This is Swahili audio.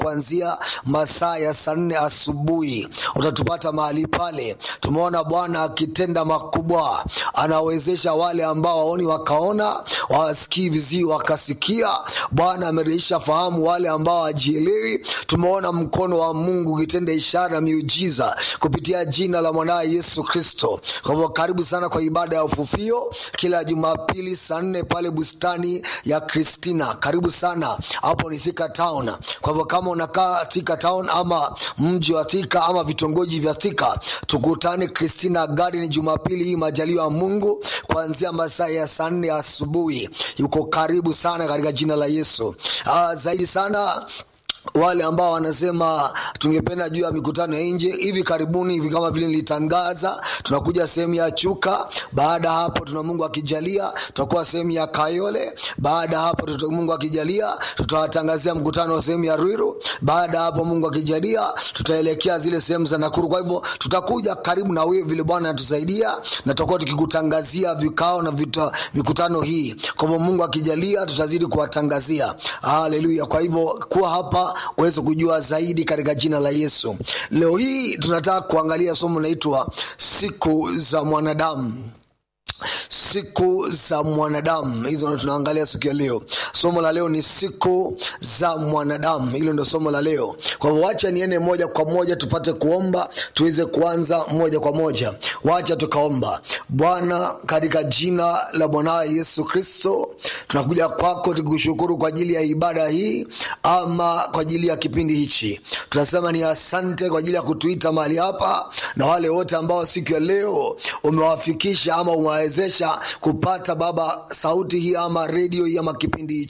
kuanzia masaa ya saa nne asubuhi utatupata mahali pale tumeona bwana akitenda makubwa anawezesha wale ambao waoni wakaona wawasikii vizii wakasikia bwana amerejesha fahamu wale ambao hawajielewi tumeona mkono wa mungu ukitenda ishara na miujiza kupitia jina la mwanaye yesu kristo kwa hivyo karibu sana kwa ibada ya ufufio kila jumapili saa nne pale bustani ya kristina karibu sana hapo ni thika town kwa hivyo kama unakaa thika town ama mji wa thika ama vitongoji vya thika tukutane kristina garden jumapili hii majaliwa ya mungu kuanzia masaa ya saa nne asubuhi yuko karibu sana katika jina la yesu uh, zaidi sana wale ambao wanasema tungependa juu ya mikutano ya nje hivi karibuni hivi kama vile nilitangaza tunakuja sehemu ya chuka baada ya hapo tuna mungu akijalia tutakuwa sehemu ya kayole baada ya hapo tuta, mungu akijalia tutawatangazia mkutano wa sehemu ya rwiru baada ya hapo mungu akijalia tutaelekea zile sehemu za nakuru kwa hivyo tutakuja karibu na wewe vile bwana anatusaidia na tutakuwa tukikutangazia vikao na vita, mikutano hii kwa hivyo mungu akijalia tutazidi kuwatangazia haleluya kwa hivyo kuwa hapa uweze kujua zaidi katika jina la yesu leo hii tunataka kuangalia somo linaitwa siku za mwanadamu siku za mwanadamu hizo ndo tunaangalia siku ya leo somo la leo ni siku za mwanadamu hilo ndo somo la leo kwa hivyo wacha niende moja kwa moja tupate kuomba tuweze kuanza moja kwa moja wacha tukaomba bwana katika jina la mwanawe yesu kristo tunakuja kwako tukikushukuru kwa ajili ya ibada hii ama kwa ajili ya kipindi hichi tunasema ni asante kwa ajili ya kutuita mahali hapa na wale wote ambao siku ya leo umewafikisha ama umewawezesha kupata baba sauti hii ama redio hii ama kipindi hichi